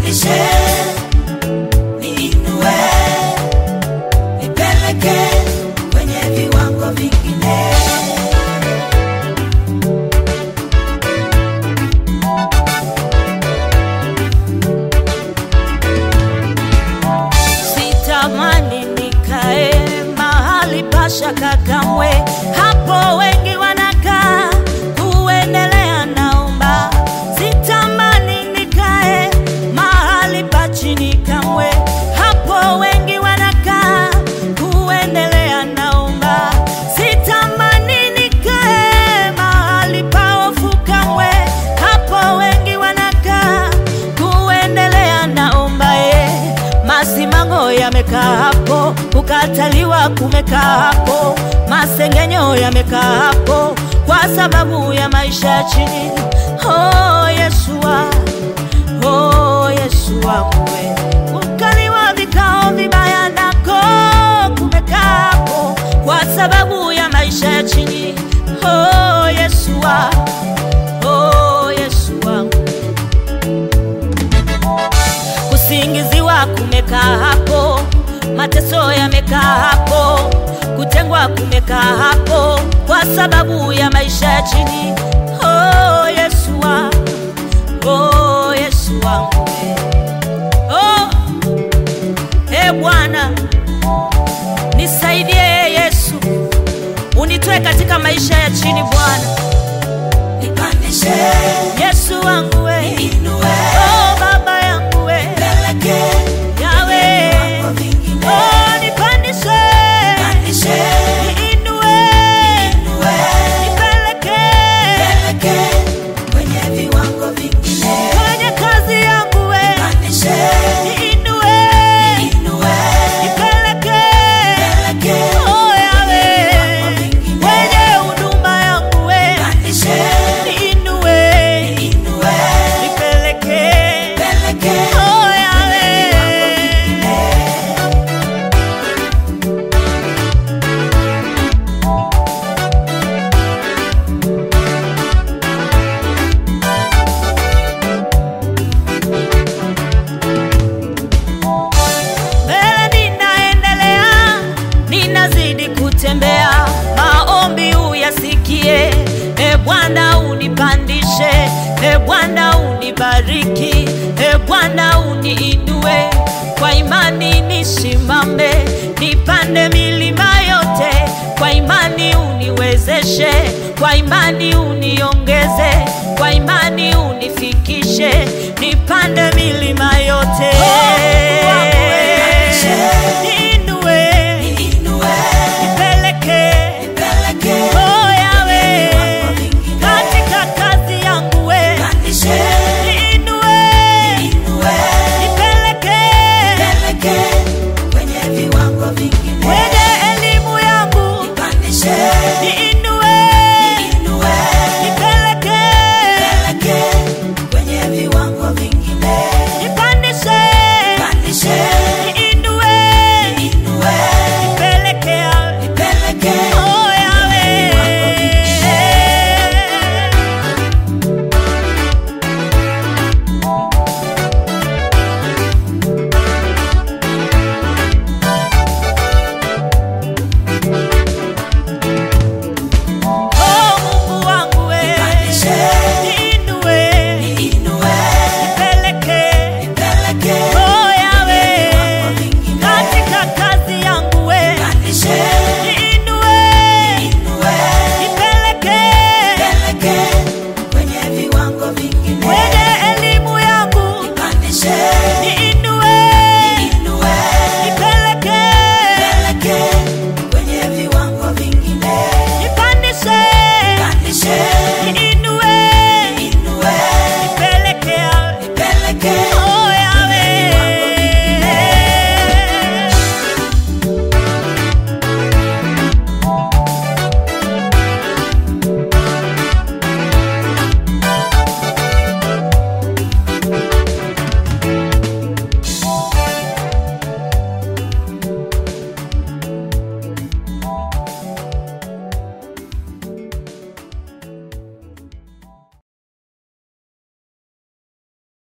nipandishe, niinue, nipeleke kwenye viwango vingine. Sitamani nikae mahali pa shaka kamwe, hapo wengi wanakaa kuendelea naomba. Sitamani nikae mahali pa chini kamwe, hapo wengi wanakaa kuendelea naomba. Sitamani nikae mahali pa hofu kamwe, hapo wengi wanakaa kuendelea naomba ye Masimango yamekaa hapo, kukataliwa kumekaa hapo, masengenyo yamekaa hapo kwa sababu ya maisha ya chini. Oh Yesu wa, oh Yesu wangu we, kukaliwa vikao vibaya nako kumekaa hapo kwa sababu ya maisha ya chini. Oh Yesu wa, oh Yesu wangu kusingiziwa kumekaa hapo, mateso yamekaa hapo, kutengwa kumekaa hapo kwa sababu ya maisha ya chini. Oh Yesu wa, oh Yesu wangu we. oh, e Bwana nisaidie Yesu, unitoe katika maisha ya chini Bwana Nipandishe, Yesu wangu we. niinue, Oh Baba yangu we. nipeleke Yawe, viwango vingine. oh nipandishe, Nipandishe, niinue, niinue, nipeleke nipeleke kwenye viwango vingine. kwenye kazi yangu we, Nipandishe, niinue, niinue, nipeleke nipeleke oh Yawe, viwango vingine. kwenye huduma yangu we, Nipandishe, niinue, niinue, nipeleke nipeleke oh Yawe. mbele ninaendelea, ninazidi kutembea, maombi uyasikie. E Bwana unipandishe, e Bwana unibariki, e Bwana uniinue, kwa imani nisimame, nipande milima yote, kwa imani uniwezeshe, kwa imani uniongeze, kwa imani unifikishe, nipande milima